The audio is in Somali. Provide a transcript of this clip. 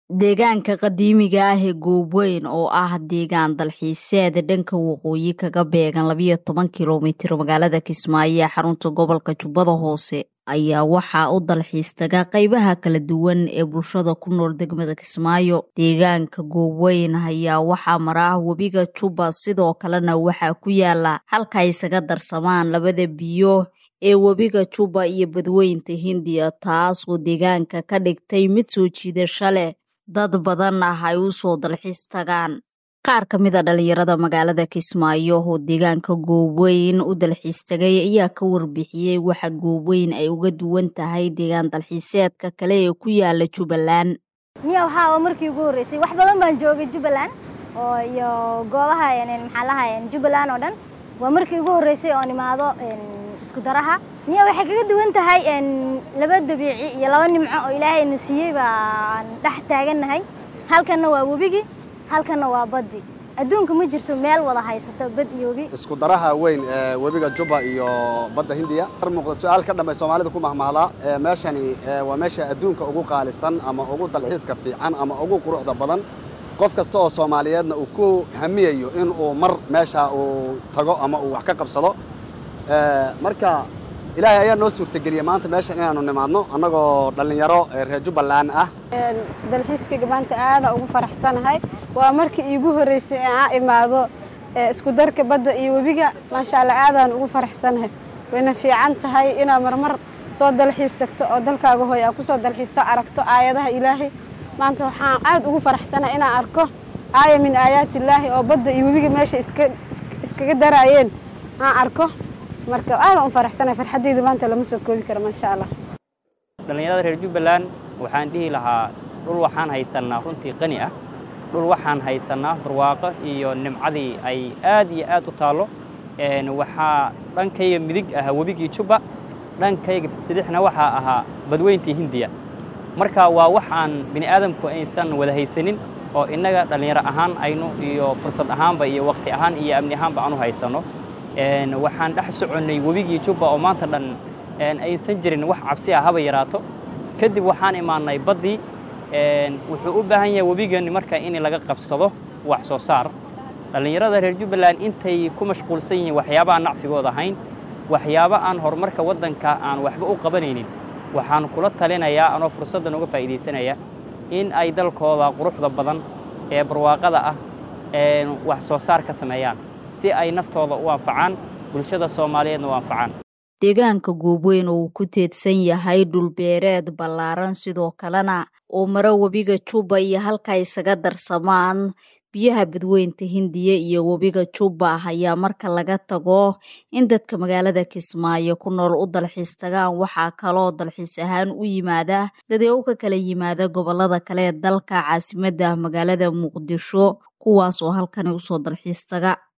deegaanka qadiimiga ah ee goobweyn oo ah deegaan dalxiiseed dhanka waqooyi kaga beegan labiyo toban kilomitir magaalada kismaayo ee xarunta gobolka jubbada hoose ayaa waxaa u dalxiis taga qaybaha kala duwan ee bulshada ku nool degmada kismaayo deegaanka goobweyn ayaa waxaa mara webiga jubba sidoo kalena waxaa ku yaala halka isaga darsamaan labada biyo ee webiga jubba iyo badweynta hindiya taasoo deegaanka ka dhigtay mid soo jiidasho leh dad badan ah ay u soo dalxiis tagaan qaar ka mid a dhalinyarada magaalada kismaayo oo deegaanka goobweyn u dalxiis tagay ayaa ka warbixiyey waxa goobweyn ay uga duwan tahay deegaan dalxiiseedka kale ee ku yaala jubbaland niya waxaa markii ugu horreysay wax badan baan joogay jubbaland oo iyo goobaha maxaa lahaa jubbaland oo dhan waa markii ugu horreysay oon imaado isku daraha niya waxay kaga duwan tahay laba dabiici iyo laba nimco oo ilaahayna siiyey baan dhex taagannahay halkanna waa webigii halkanna waa baddi adduunka ma jirto meel wada haysato bad iyo webi isku daraha weyn ee webiga jubba iyo badda hindiya ar muuqda su-aal ka dhamay soomaalida ku mahmahdaa meeshani waa meesha adduunka ugu qaalisan ama ugu dalxiiska fiican ama ugu quruxda badan qof kasta oo soomaaliyeedna uu ku hamiyayo in uu mar meesha uu tago ama uu wax ka qabsado marka ilaahay ayaa noo suurtageliyey maanta meeshan inaanu nimaadno annagoo dhallinyaro reer jubbaland ah dalxiiskayga maanta aadaan ugu faraxsanahay waa markii iigu horreysay ee aan imaado isku darka badda iyo webiga maasha allah aadaan ugu faraxsanahay wayna fiican tahay inaad marmar soo dalxiis tagto oo dalkaaga hooy aad ku soo dalxiisto aragto aayadaha ilaahay maanta waxaan aad ugu faraxsanahay inaan arko aaya min aayaati illaahi oo badda iyo webiga meesha iskaga daraayeen aan arko marka aadaan u faraxsanahay farxaddayda maanta lama soo koobi karo maasha allah dhallinyarada reer jubbaland waxaan dhihi lahaa dhul waxaan haysannaa runtii qani ah dhul waxaan haysannaa barwaaqo iyo nimcadii ay aad iyo aad u taallo waxaa dhankayga midig ahaa webigii jubba dhankayga bidixna waxaa ahaa badweyntii hindiya marka waa wax aan bini aadamku aysan wada haysanin oo innaga dhallinyaro ahaan aynu iyo fursad ahaanba iyo wakhti ahaan iyo amni ahaanba aanu haysanno waxaan dhex soconnay webigii jubba oo maanta dhan aysan jirin wax cabsi ah haba yaraato kadib waxaan imaannay baddii wuxuu u baahan yahay webigani marka in laga qabsado wax soo saar dhallinyarada reer jubbaland intay ku mashquulsan yihiin waxyaaba aan nacfigood ahayn waxyaabo aan horumarka waddanka aan waxba u qabanaynin waxaan kula talinayaa anoo fursaddan uga faa'iidaysanaya in ay dalkooda quruxda badan ee barwaaqada ah wax soo saar ka sameeyaan si ay naftooda u anfacaan bulshada soomaaliyeedna u anfacaan deegaanka goobweyn oo uu ku teedsan yahay dhulbeereed ballaaran sidoo kalena oo maro webiga jubba iyo halka isaga darsamaan biyaha badweynta hindiya iyo webiga jubba ayaa marka laga tago in dadka magaalada kismaayo ku nool u dalxiis tagaan waxaa kaloo dalxiis ahaan u yimaada dadeew ka kala yimaada gobolada kale ee dalka caasimadda magaalada muqdisho kuwaas oo halkani usoo dalxiis taga